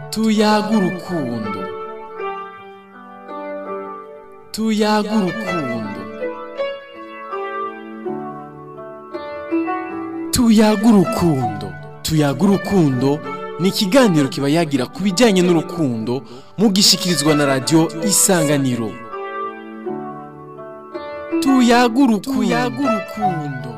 tuyaga urukundo tuyaga urukundo tuyaga urukundo tuyaga urukundo ni ikiganiro kiba yagira ku bijyanye n'urukundo mugishikirizwa na radiyo isanganiro tuyaga urukundo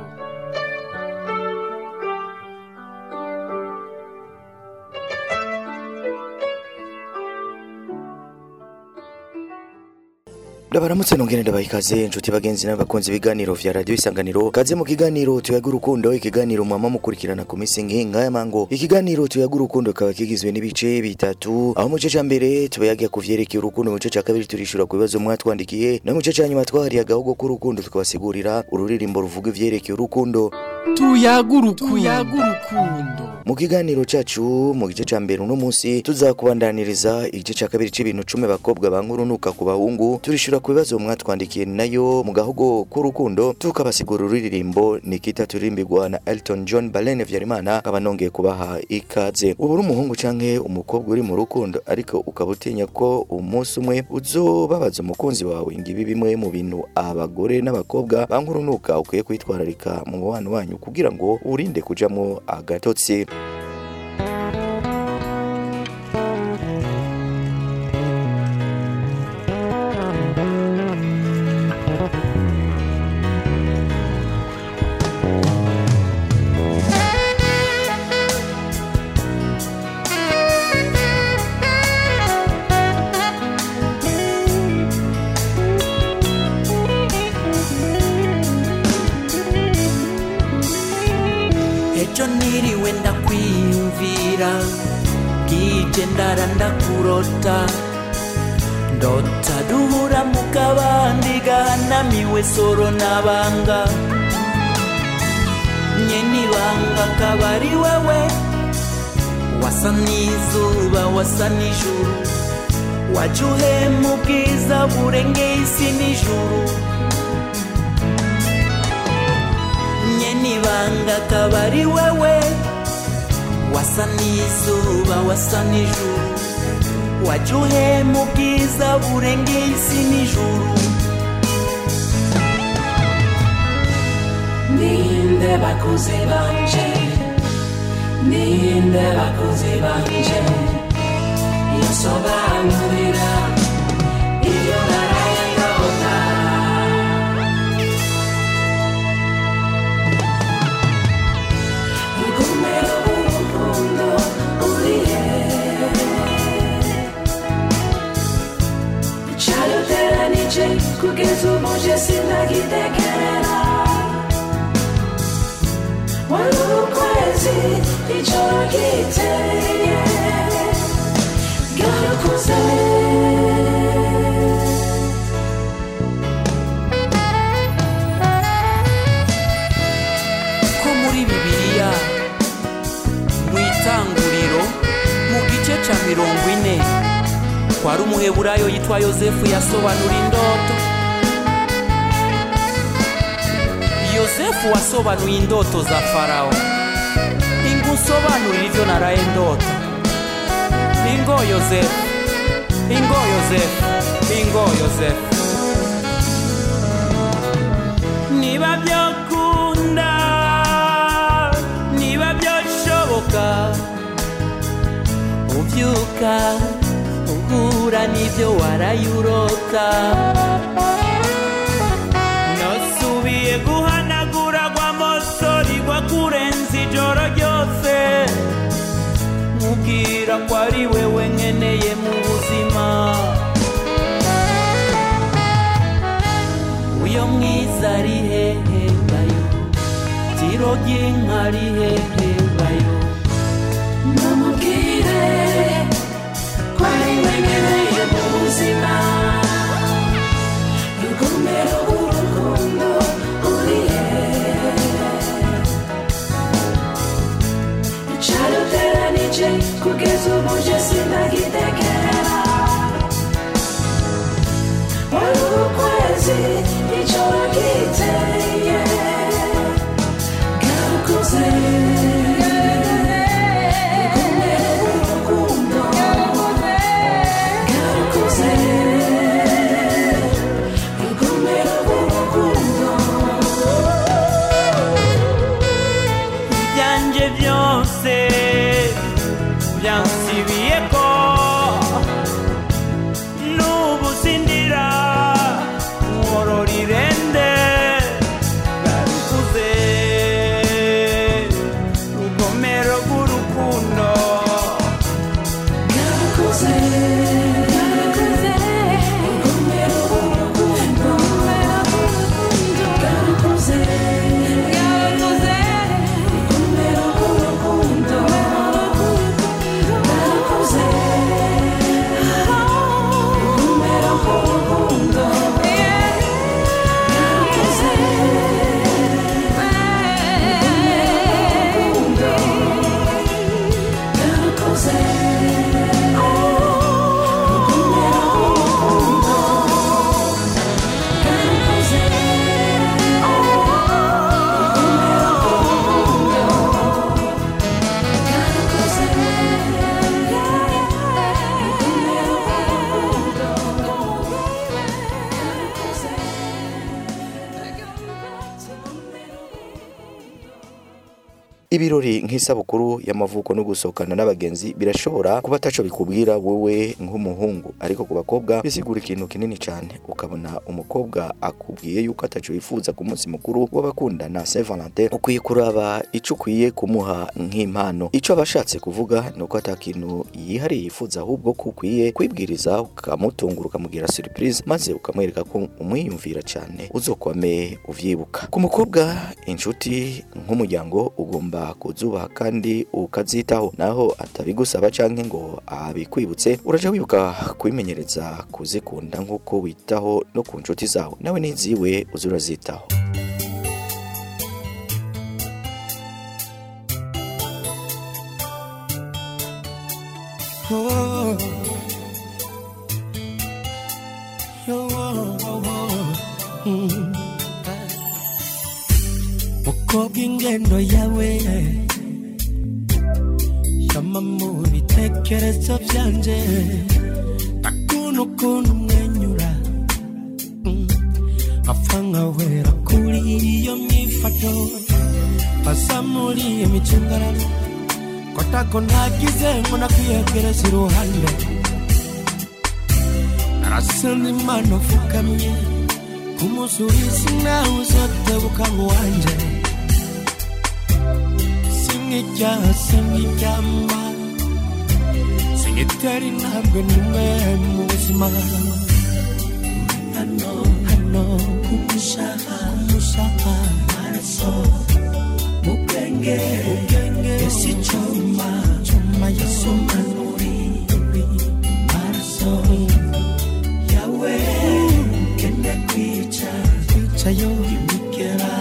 Ndabaramutse nongere ndabaha ikaze inshuti bagenzi n'abakunzi ibiganiro vya radio isanganiro kaze mu kiganiro tuyaga urukundo ikiganiro mwama mukurikirana ku minsi nk'aya mango ikiganiro tuyaga urukundo kaba kigizwe n'ibice bitatu aho mu gice ca mbere tubayagira ku vyerekeye urukundo mu gice ca kabiri turishura ku bibazo mwatwandikiye no mu gice ca nyuma twahariye agahogo k'urukundo tukabasigurira ururirimbo ruvuga ivyerekeye urukundo tuyaga urukundo mu kiganiro cacu mu gice ca mbere uno munsi tuzakubandaniriza igice ca kabiri c'ibintu cumi abakobwa bankurunuka ku bahungu turishura ku bibazo mwatwandikiye nayo mu gahogo k'urukundo tukabasigura ururirimbo nikita turirimbirwa na Elton John Balene Vyarimana nkaba nongeye kubaha ikaze ubu uri umuhungu canke umukobwa uri mu rukundo ariko ukaba utinya ko umunsi umwe uzobabaza umukunzi wawe ngibi bimwe mu bintu abagore n'abakobwa bankurunuka ukwiye kwitwararika mu mubano wanyu kugira ngo urinde kujamwo agatotsi ejo niriwe ndakwiyumvira bwije ndara ndakurota ndota duhura mu kabandi gahanamiwe soro n'abanga nyenibanga akaba ari wewe wasa n'izuba wasa n'ijuru wajya uhema ubwiza burengeye isi n'ijuru nyenibanga akaba ari wewe wasa n'izuba wasa n'ijuru wajya uhema ubwiza burengeye isi n'ijuru ninde bakuze banje ninde bakuze banje yosobanurira iyo naraye ndota rugomero urukundo urihe cyaruteranije kugeza ubu je sinagitegera wari ukwezi ijoro ryiteye bwarakuze ko muri bibiliya mu itanguriro mu gice cya mirongo ine kwari umuheburayo yitwa yosefu yasobanura indoto yosefu wasobanuye indoto za farawo ingusobanurira ibyo naraye ndota ingo yosefu ingo yosefu ingo yosefu niba byakunda niba byashoboka ubyuka uhura n'ibyo warayurota nasubiye guhanagura gwa mosori gwa kurenza ijoro ryose mubwira ko ari wewe nkeneye mu buzima uyo mwiza ari hehe bayo tiro ry'inka ari hehe bayo namubwire ko ari we nkeneye mu buzima rugomero urukundo urihe cyaruteranije kugeza ubu je sinagitegera wari ukwezi ijoro ryiteye bwarakuze rugomero urukundo byansibiye ko n'ubu sindira nkorora irende yarikuze rugomero rw'urukundo Yarakoze, yarakoze, urugomero rw'urukundo, yarakoze, yarakoze, urugomero rw'urukundo, yarakoze, urugomero rw'urukundo, yarakoze, yarakoze. ibirori nk'isabukuru y'amavuko no gusohokana n'abagenzi birashobora kuba ataco bikubwira wowe nk'umuhungu ariko ku bakobwa bisigura ikintu kinini cyane ukabona umukobwa akubwiye yuko ataco yifuza ku munsi mukuru w'abakundana Saint Valentin ukwiye kuraba ico ukwiye kumuha nk'impano ico abashatse kuvuga ni uko ata kintu yihariye yifuza ahubwo ko ukwiye kwibwiriza ukamutungura ukamugira surprise maze ukamwereka ko umwiyumvira cyane uzokwame uvyibuka ku mukobwa inshuti nk'umuryango ugomba kuzubaha kandi ukazitaho naho atabigusaba canke ngo abikwibutse uraja wibuka kwimenyereza kuzikunda nk'uko witaho no ku nshuti zawe nawe n'iziwe uza urazitaho Oh. Yo, oh, oh, oh. Mm. mukobwa ingendo yawe shama mu bitekerezo byanje ndakunda ukuntu umwenyura Mm. apfa nkawera kuri iyo myifato basa muri iyo micungararo kotako nagize ngo nakwiyegereza iruhande narasenze imana upfukamye kumusubiza nawe uzotebuka ngo wanje singijyaha singiryama singitera intambwe nimwe mu buzima hano hano kumushaka kumushaka maraso mubwenge ubwenge esi cyuma cyuma yasoma nuri maraso yawe kende kwica kwica yo imigera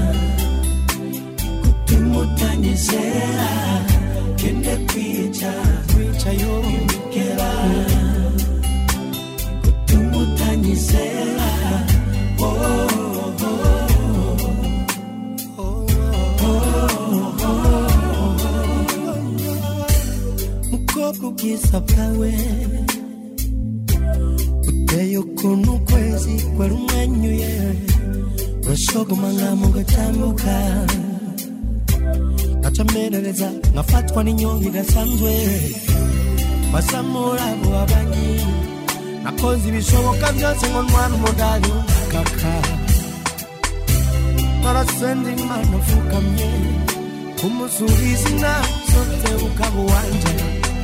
kutumutanyizera kende kwica kwica yo imigera kutumutanyizera oh, oh, oh. mukobwa ubwiza bwawe uteye ukuntu ukwezi kwari umwenyuye urashogoma nkamo ugatambuka ngacamerereza ngafatwa n'inyonga idasanzwe basamura abo babanyi nakoze ibishoboka byose ngo ntwara umudari w'umukaka narasenze imana upfukamye kumusubiza inama zose ukaba uwanje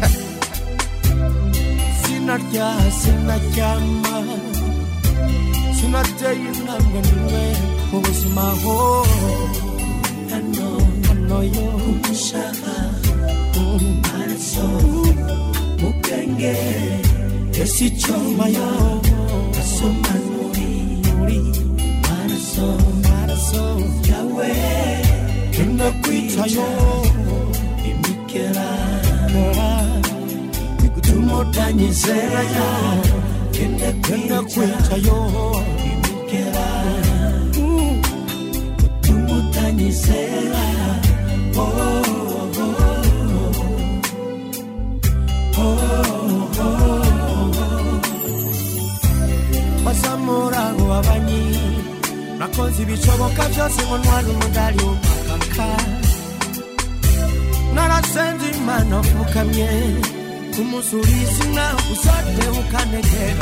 sinarya sinaryama sinateye intambwe nimwe mu buzima ho hano hano yo umushaka maraso mu bwenge esi cyoma yo asoma nuri nuri maraso maraso yawe kenda kwica yo imikera tumutanyizera yo kende kwica yo imikera tumutanyizera oh, oh, oh, oh, oh. basamura abo babanyi nakoze ibishoboka byose ngo ntware umudari w'umukaka narasenze imana mfukamye umusubizi nawe usote ukanegera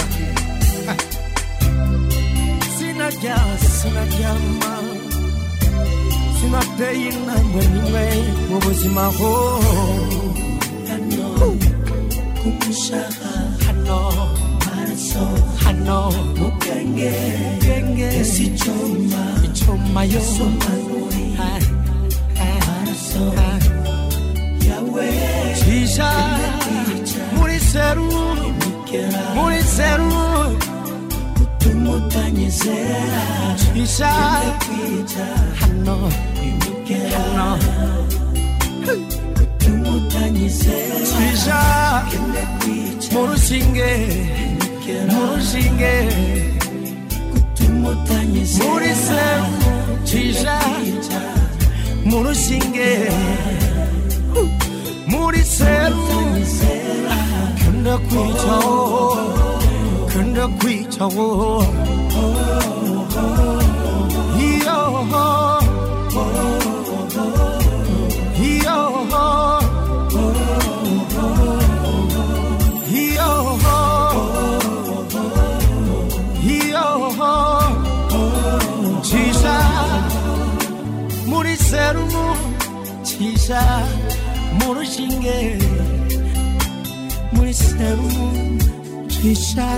sinarya sinaryama sinateye intambwe nimwe mu buzima ho hano kugushaka hano maraso hano mu bwenge bwenge esi icuma icuma yo somanuri maraso yawe cisha muri seru muri seru tumutanyizera cisha hano hano cisha mu rushinge mu rushinge muri seru cisha mu rushinge muri seru kunda kwicaho kunda kwicaho iyo iyo iyo iyo cisha muri serumu cisha mu rushinge muri serumu cisha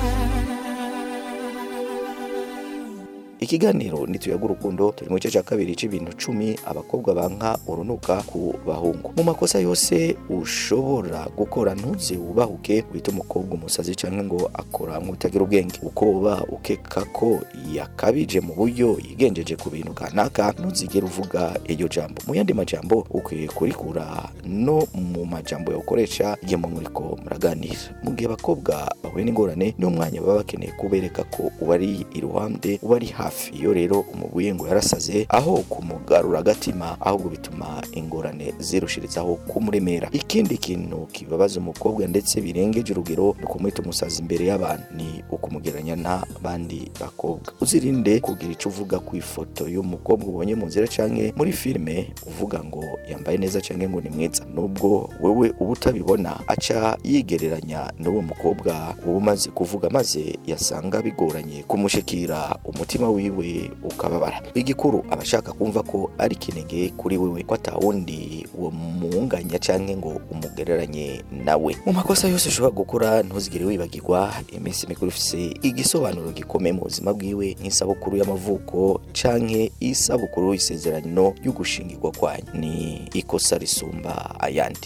ikiganiro nituyaga urukundo turi mu gice cya kabiri c'ibintu cumi abakobwa banka urunuka ku bahungu mu makosa yose ushobora gukora ntuze wubahuke wita umukobwa umusazi cyangwa ngo akora nk'utagira ubwenge uko uba ukeka ko yakabije mu buryo yigenjeje ku bintu kanaka ntuzigere uvuga iryo jambo mu yandi majambo ukwiye kurikura no mu majambo yakoresha igihe mu muriko muraganira mu gihe abakobwa bahuye n'ingorane n'umwanya baba bakeneye kubereka ko ubari iruhande ubari hafi iyo rero umubuye ngo yarasaze aho kumugarura agatima ahubwo bituma ingorane zirushirizaho kumuremera ikindi kintu kibabaza umukobwa ndetse birengeje urugero ni ukumwita umusazi imbere y'abantu ni ukumugeranya n'abandi bakobwa uzirinde kugira icyo uvuga ku ifoto y'umukobwa ubonye mu nzira canke muri filime uvuga ngo yambaye neza canke ngo ni mwiza nubwo wewe uba utabibona aca yigereranya n'uwo mukobwa uba umaze kuvuga maze yasanga bigoranye kumushikira umutima wiwe ukababara igikuru aba ashaka kumva ko ari kinege kuri wewe ko atawundi uwo munganya canke ngo umugereranye nawe mu makosa yose ushobora gukora ntuzigere wibagirwa iminsi mikuru ifise igisobanuro gikomeye mu buzima bwiwe nk'isabukuru y'amavuko canke isabukuru y'isezerano y'ugushingirwa kwanyu ni ikosa risumba ayandi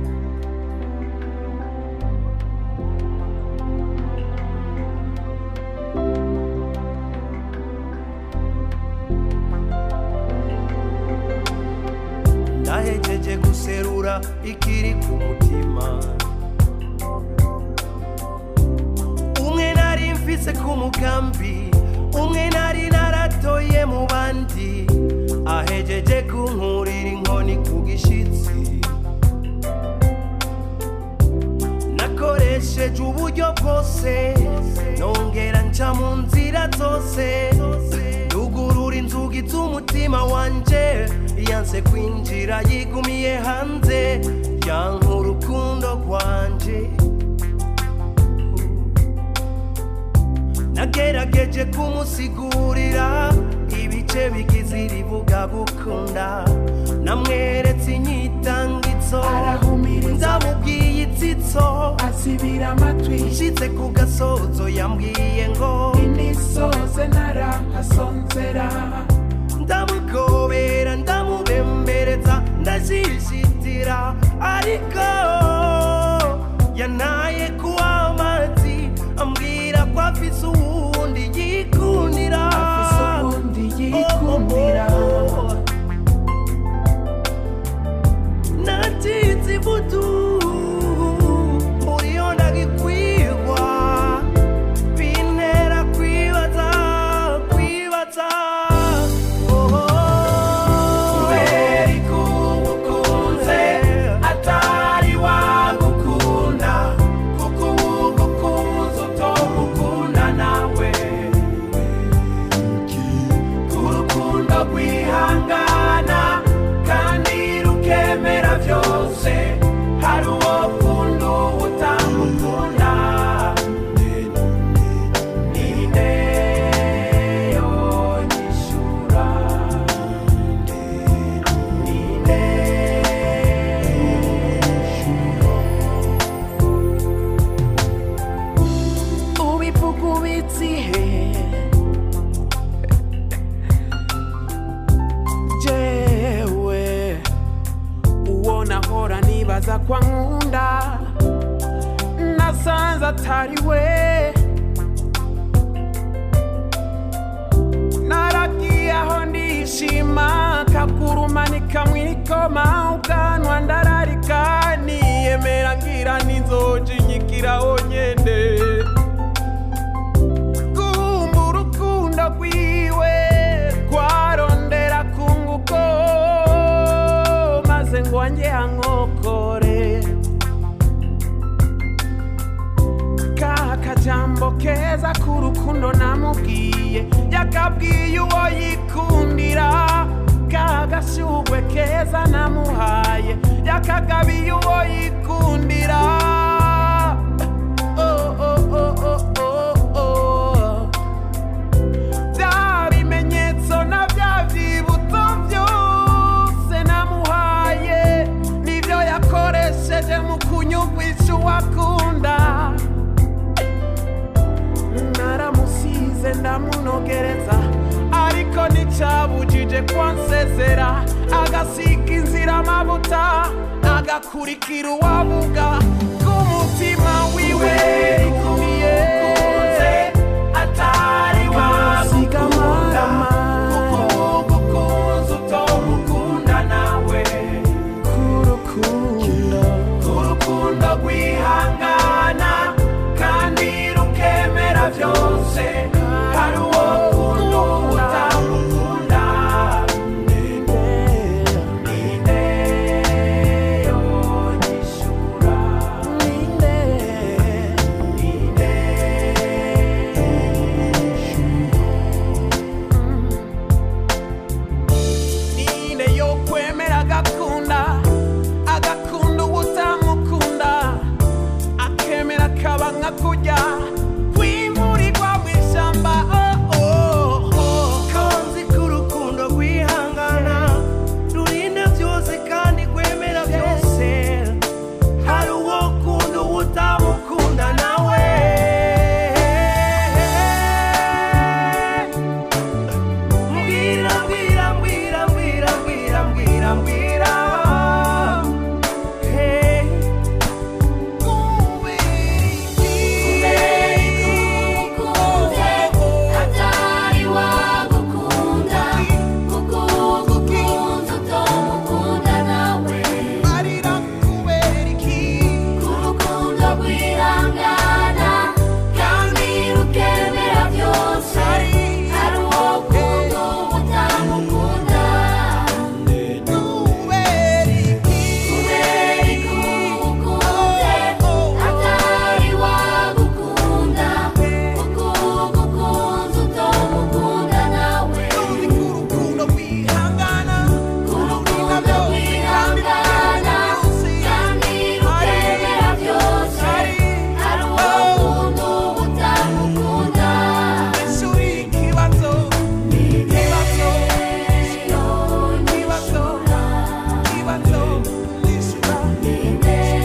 nahejeje guserura ikiri ku mutima umwe nari mfise ku mugambi umwe nari naratoye mu bandi ahejeje kunkurira inkoni ku gishitsi nakoresheje uburyo bwose nongera nca mu nzira zose yugurura inzugi z'umutima wanje yanse kwinjira yigumiye hanze yanka urukundo rwanje nagerageje kumusigurira ibice bigize iribuga gukunda namweretse inyitangitso ndamubwiye itsitso asibira amatwi nshitse ku gasozo yambwiye ngo imisoze narahasonzera ndamugobera ndamubembereza ndashishitira ariko yanaye kuwa amazi ambwira ko afise uwundi yikundira afise ubundi yikundira natinze ivutu muriyo ndagikwirwa bintera kwibaza kwibaza kubera ikubukunze atari wa atari we naragiye aho ndishima kagurumanika mwikoma ubwanwa ndararika niyemera ngira ninzoja inyigiraho nyene kumva urukundo rwiwe rwarondera kunguko maze ngo wanjye ankokore ka kajambo keza k'urukundo namubwiye yakabwiye uwo yikundira ka gashyugwe keza namuhaye yakagabiye uwo yikundira Oh, oh, oh, oh, oh, oh. bya bimenyetso na bya byibutso byose namuhaye nibyo yakoresheje mu kunyumvisha uwakunda naramusize ndamunogereza ariko nticyabujije kwansezera agasiga inzira amavuta agakurikira uwavuga k'umutima wiwe rikumiye atari wasiga amagama gukunze utomukunda nawe k'urukundo k'urukundo rwihangana kandi rukemera byose hari uwo kundo utamukunda ninde ninde yonyishura ninde ninde ninde yo kwemera agakunda agakunda ubutamukunda akemera akaba nka kujya kwimurirwa mu ishyamba oh, oh, oh. kanzi k'urukundo rwihangana rurinda byose kandi rwemera byose hari uwo kunda uwo utamukunda nawe mbwira mbwira mbwira mbwira mbwira mbwira mbwira Hey. atari wagukunda kuko ugukunze utomukunda nawe k'urukundo rwihangana kandi rukemera byose hari uwo kundo utamukunda kubera ikukunze atari wagukunda kuko ugukunze utomukunda nawe k'urukundo rwihangana kandi rukemera byose hari uwo kundo utamukunda ikibazo ikibazo ikibazo ikibazo nishyura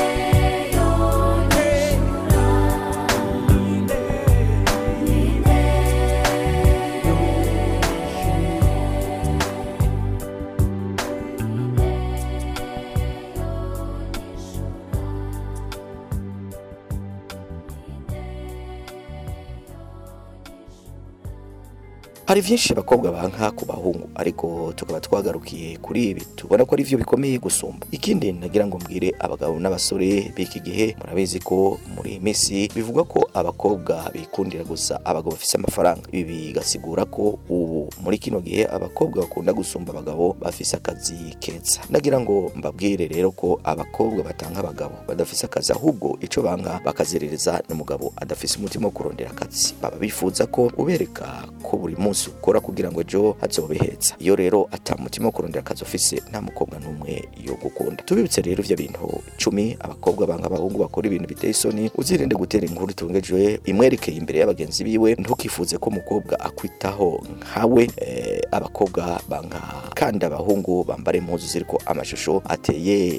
hari byinshi abakobwa banka ku bahungu ariko tukaba twagarukiye kuri ibi tubona ko ari byo bikomeye gusumba ikindi nagira ngo mbwire abagabo n'abasore b'iki gihe murabizi ko muri iyi minsi bivugwa ko abakobwa bikundira gusa abagabo bafite amafaranga ibi bigasigura ko ubu muri kino gihe abakobwa bakunda gusumba abagabo bafise akazi keza nagira ngo mbabwire rero ko abakobwa batanga abagabo badafise akazi ahubwo ico banga bakazerereza n'umugabo adafise umutima wo kurondera akazi baba bifuza ko ubereka ko buri munsi ukora kugira ngo ejo hazobeheza iyo rero ata mutima wo kurondera akazi ufise nta mukobwa n'umwe yo gukunda tubibutse rero ivyo bintu cumi abakobwa banga abahungu bakora ibintu biteye isoni uzirinde gutera inkuru itungejwe imwerekeye imbere y'abagenzi biwe ntukifuze ko umukobwa akwitaho nkawe eh, abakobwa banga kandi abahungu bambara impuzu ziriko amashusho ateye u-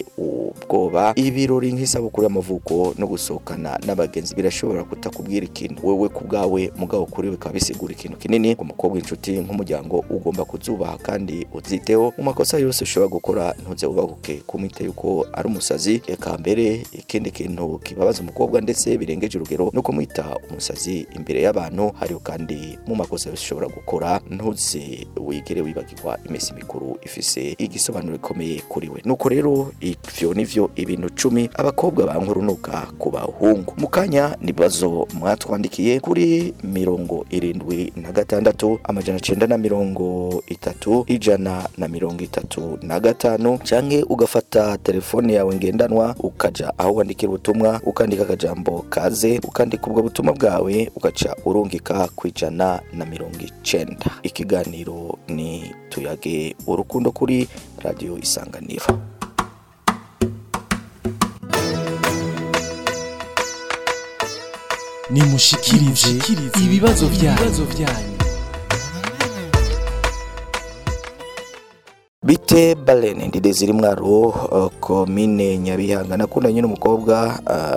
ubwoba ibirori nk'isabukuru y'amavuko no gusohokana n'abagenzi birashobora kutakubwira ikintu wewe ku bwawe mugabo kuri we bikaba bisigura ikintu kinini umukobwa inshuti nk'umuryango ugomba kuzubaha kandi uziteho mu makosa yose ushobora gukora ntuze ubabuke kumwite yuko ari umusazi eka mbere ikindi kintu kibabaza umukobwa ndetse birengeje urugero no kumwita umusazi imbere y'abantu hariho kandi mu makosa yose ushobora gukora ntuze wigere wibagirwa iminsi mikuru ifise igisobanuro gikomeye kuri we nuko rero ivyo nivyo ibintu cumi abakobwa bankurunuka ku bahungu mu kanya nibazo mwatwandikiye kuri mirongo irindwi na gatandatu amajana cenda na mirongo itatu ijana na mirongo itatu na gatanu canke ugafata telefone yawe ngendanwa ukaja aho wandikira ubutumwa ukandika akajambo kaze ukandika ubwo butumwa bwawe ugaca urungika ku ijana na mirongo icenda ikiganiro ni tuyage urukundo kuri radiyo isanganiro nimushikirize ibibazo byanyu bite balene ndide ziri mwaro uh, komine nyabihanga nakundanye n'umukobwa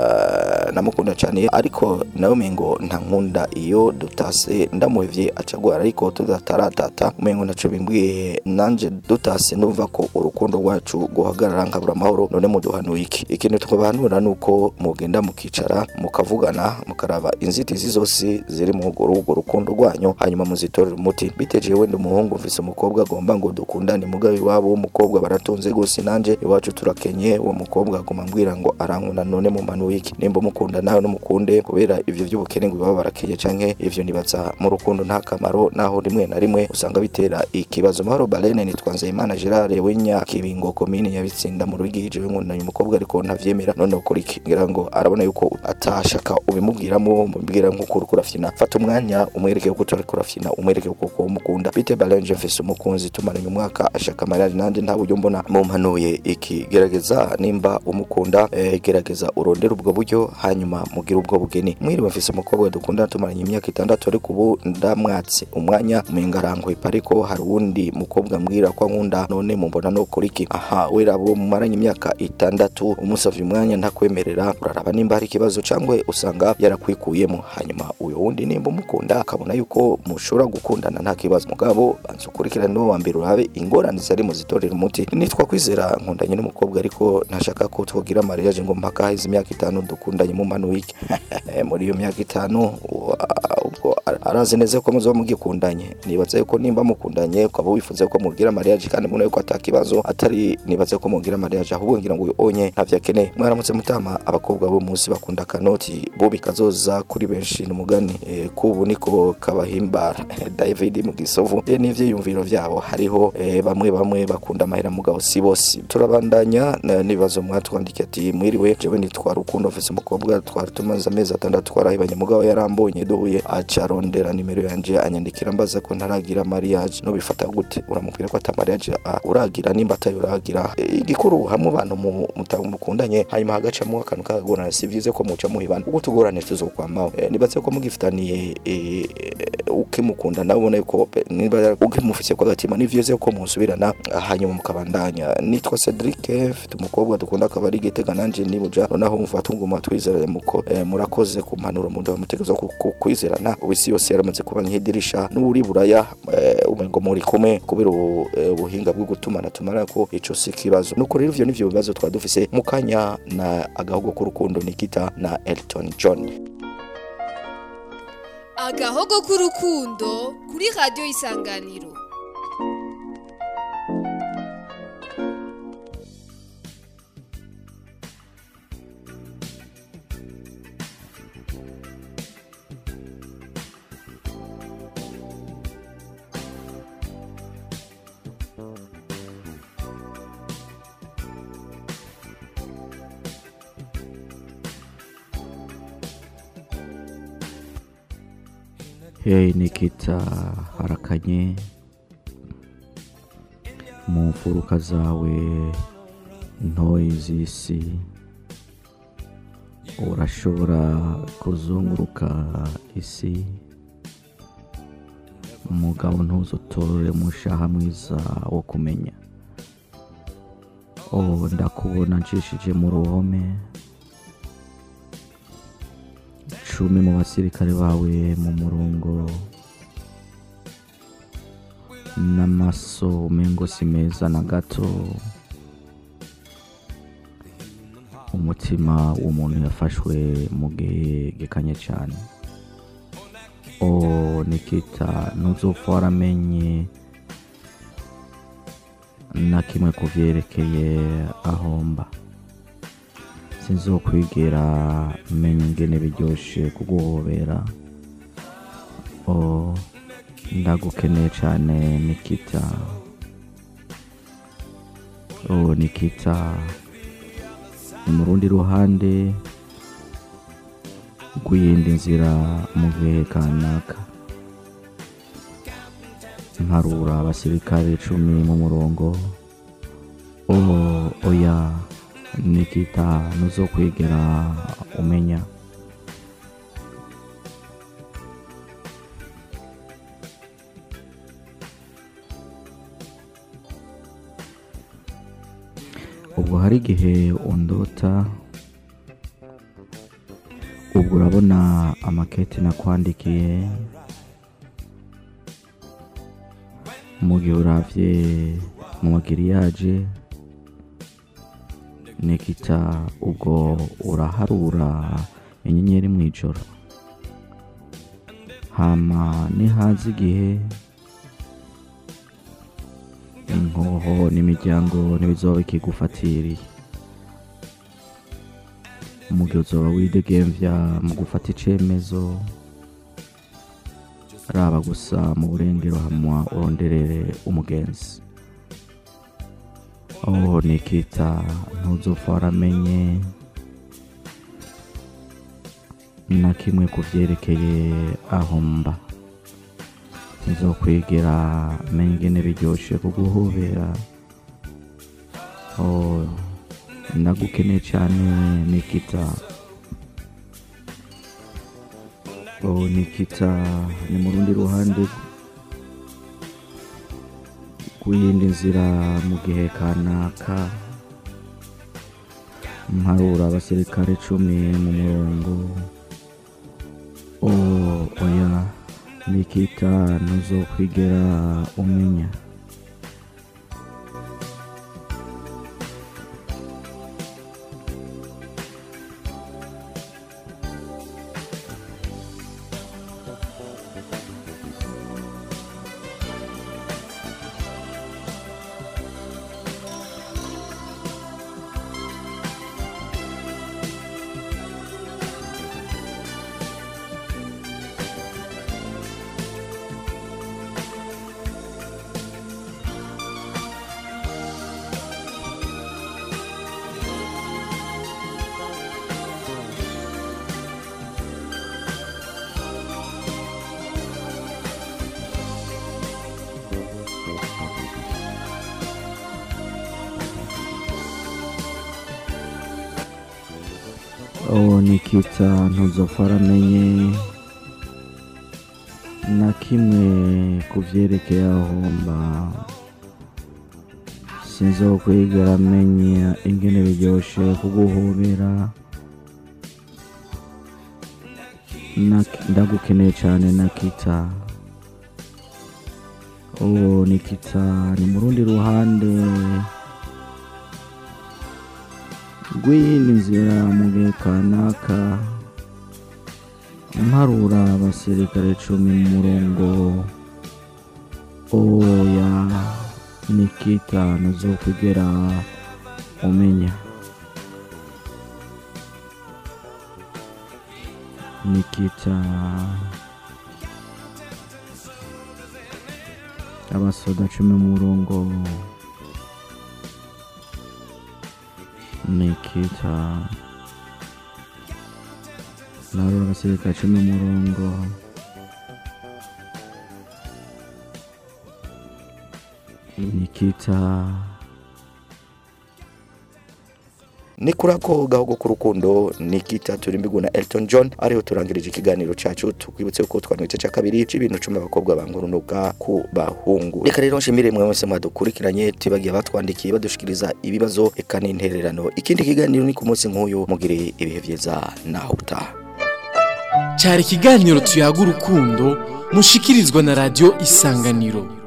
uh, namukunda cyane ariko nawe mengo nta nkunda iyo dutase ndamuhevye acagwara ariko tudataratata umengo naco bimbwiye nanje dutase ndumva ko urukundo rwacu guhagarara nkabura amahoro none muduhanuye iki ikintu twabahanura nuko mugenda mukicara mukavugana mukaraba inzitizi zose ziri mu urwo rukundo rwanyu hanyuma muzitorera umuti biteje wenda umuhungu mvise umukobwa agomba ngo dukundane mugabe iwabo w'umukobwa baratunze gose nanje iwacu turakenye uwo mukobwa aguma ambwira ngo arankunda none mu manu wiki nimba umukunda nawe n'umukunde kubera ivyo by'ubukene ngo baba barakenye canke ivyo nibaza mu rukundo nta kamaro naho rimwe na rimwe usanga bitera ikibazo mahoro balene nitwa nzeyimana gerard w'inya kibingo komine yabitsinda mu rwigije nkundanye umukobwa ariko ntavyemera none ukora iki ngira ngo arabona yuko atashaka ubimubwiramo umubwira nk'uko uriko urafyina fata umwanya umwereke yuko utariko urafyina umwereke yuko umukunda bite balene mfise umukunzi tumaranye umwaka ashaka mariage nanje nta buryo mbona mumpanuye iki gerageza nimba umukunda eh, gerageza urondere ubwo buryo hanyuma mugire ubwo bugeni mwiriwe mfise umukobwa dukundana tumaranye imyaka itandatu ariko ubu ndamwatse umwanya umenga arankwepa ariko hari uwundi mukobwa mbwira ko ankunda none mumbona no kuri iki aha wera abo mumaranye imyaka itandatu umusavye umwanya ntakwemerera uraraba nimba hari ikibazo cangwe usanga yarakwikuyemo hanyuma uyo wundi nimba umukunda akabona yuko mushobora gukundana nta kibazo mugabo banza ukurikirane n'uwo wa mbere urabe ingorane zari mu zitorera umuti nitwa kwizera nkundanye n'umukobwa ariko ntashaka ko twogira mariage ngo mpaka haheze imyaka itanu dukundanye mu mpano wiki muri iyo myaka itanu wa- ubwo ara- arazi neza ko muzoba mugikundanye nibaza yuko nimba mukundanye ukaba wifuza ko mugira mariage kandi mubona yuko atakibazo atari nibaza ko mugira mariage ahubwo ngira ngo uyu onye ntavyo akeneye mwaramutse mutama abakobwa bo munsi bakunda akanoti bo bikazoza kuri benshi n'umugani eh, kubu niko kabahimbara david mu gisovu eh, n'ivyiyumviro vyabo hariho eh, bamwe bamwe bakunda amahera mugabo si bose turabandanya na- n'ibibazo mwatwandikiye ati mwiriwe jewe nitwa rukundo mfise umukobwa twari tumaze amezi atandatu twarahibanye mugabo yarambonye duhuye aca arondera nimero yanje anyandikira mbaza ko ntaragira mariage nobifata gute uramubwira ko ata mariage ah, uragira nimba atayo uragira Eh, igikuru hamwe abantu mu- muta- mukundanye hanyuma hagacamo akantu kagorana si vyiza ko muca muhibana ubwo tugorane tuzokwamaho Eh, nibaze ko mugifitaniye eh, ukimukunda nawe ubona yuko pe- niba ukimufise kwa gatima ni vyiza ko musubirana ah, hanyuma mukabandanya nitwa Cedric mfite umukobwa dukunda akaba ari gitega nanje nibuja noneho mufata nguma twizeranye muko eh, murakoze ku mpanuro mu ndaba mutegezo ku ku- kwizerana ubisi yose yaramaze kuba nk'idirisha n'uri buraya eh, umengo muri kumwe kubera ubu, eh, ubuhinga bwo gutumana tumara ko ico si kibazo nuko rero ivyo nivyo bibazo twadufise mu kanya na agahugu k'urukundo Nikita na Elton John agahogo k'urukundo kuri radiyo isanganiro Hey Nikita harakanye mu mfuruka zawe ntoyi z'isi urashobora kuzunguruka isi umugabo ntuzutorore mushaha mwiza wo kumenya oh ndakubona nshishije mu ruhome cumi mu basirikare bawe mu murongo n'amaso umengo si meza na gato umutima w'umuntu yafashwe mu gihe gikanye cyane o nikita ntuzopfa waramenye na kimwe ku byerekeye ahomba sinzokwigera menya ingene biryoshe kuguhobera o ndagukeneye cyane nikita o nikita ni mu rundi ruhande rw'iyindi nzira mu gihe kanaka mparura abasirikare icumi mu murongo o oya nikita ntuzokwigera umenya ubwo hari igihe undota ubwo urabona amakete nakwandikiye mu gihe uravye mu magiriyaje nikita ubwo uraharura inyenyeri mu ijoro hama nihaza igihe inkoho n'imiryango ntibizoba bikigufatiriye mu gihe uzoba widegemvya mu gufata icemezo raba gusa mu burengero hamwa uronderere umugenzi oh nikita ntuzopfa waramenye na kimwe ku vyerekeye aho mba nzokwigera menya ingene biryoshe kuguhobera oh ndagukeneye cyane nikita oh nikita ni mu rundi ruhande rw'iyindi nzira mu gihe kanaka mparura abasirikare icumi mu murongo oh oya nikita ntuzokwigera umenya oh nikita ntuzopfa waramenye na kimwe ku vyerekeye aho mba sinzokwigera menya ingene biryoshe kuguhobera Nak- ndagukeneye cyane nakita oh nikita ni mu rundi ruhande rw'iyindi nzira mu gihe kanaka mparura abasirikare cumi mu murongo oya nikita ntuzokugera umenya nikita abasoda cumi mu murongo nikita nabo abasirikare cumi mu murongo nikita ni kuri ako gahogo k'urukundo ni kita turimbigwa na Elton John ariho turangirije ikiganiro cacu tukwibutse ko twanwite ca kabiri c'ibintu cumi abakobwa bangurunuka ku bahungu reka rero nshimire mwe mwese mwadukurikiranye tubagiye batwandikiye badushikiriza ibibazo eka n'intererano ikindi kiganiro ni ku munsi nk'uyu mugire ibihe vyiza naho utaha cyari ikiganiro tuyaga urukundo mushikirizwa na radiyo isanganiro